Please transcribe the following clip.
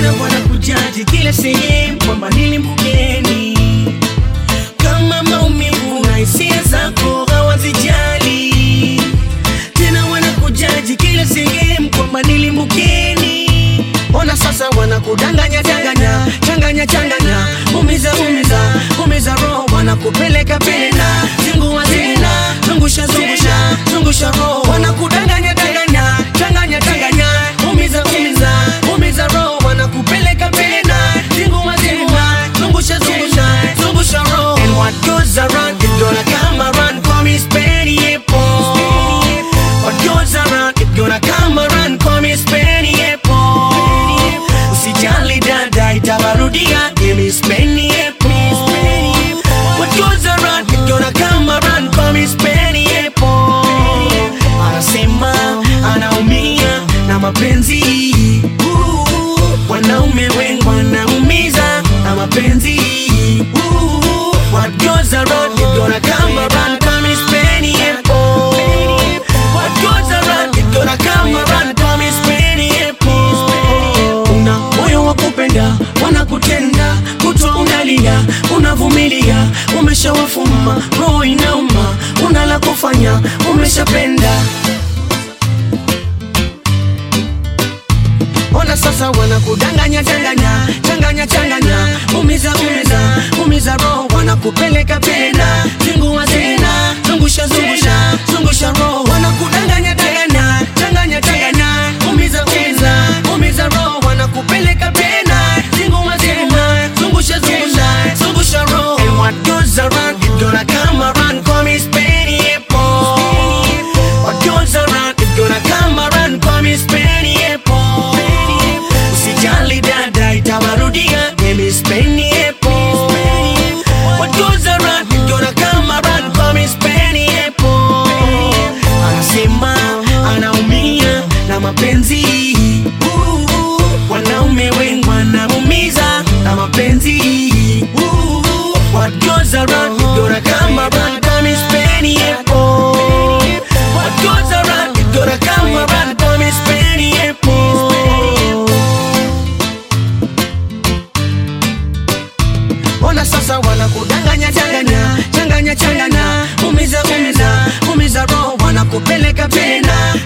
tena wanakujaji kila sehemu kwamba nilimkeni kama maumivu na hisia zako hawazijali tena wanakujaji kila sehemu kwamba nilimkeni ona sasa wanakudanganya danganya changanya changanya umiza umiza umiza roho wanakupeleka pena zingua zina zungusha zungusha zungusha roho wanakudanganya danganya changanya changanya umiza umiza umiza roho wanakupeleka pena zingua zina zungusha zungusha zungusha roho and what goes around it gonna come around call me Spenny Apple what goes around it gonna come around call me Spenny Apple usijali dada itawarudia give me Spenny Apple what goes around it gonna come around call me Spenny Apple anasema anaumia na mapenzi Ooh, wanaume wengi wanaumiza na mapenzi Ooh, what goes around it gonna come around call me Spenny Apple what goes around it gonna come around call me Spenny Apple una moyo wa kupenda wanakutenda kutwa unalia unavumilia umeshawafuma roho inauma una la kufanya umeshapenda ona sasa wanakudanganya changanya changanya changanya umiza umiza umiza roho wanakupeleka pena zingua zina zungusha zungusha zungusha roho wanakudanganya danganya changanya changanya umiza umiza umiza roho wanakupeleka pena zingua zina zungusha zungusha zungusha roho and what goes around it gonna come around call me Spenny Apple what goes around it gonna come around call me Spenny Apple usijali dada itawarudia mimi Spenny Apple what goes around it gonna come around call me Spenny Apple anasema anaumia na mapenzi Ooh, wanaume wengi wanaumiza na mapenzi Ooh, what goes around it gonna come around call me Spenny Apple what goes around it gonna come around call me Spenny Apple ona sasa wanakudanganya changanya changanya changanya umiza umiza umiza roho wanakupeleka pena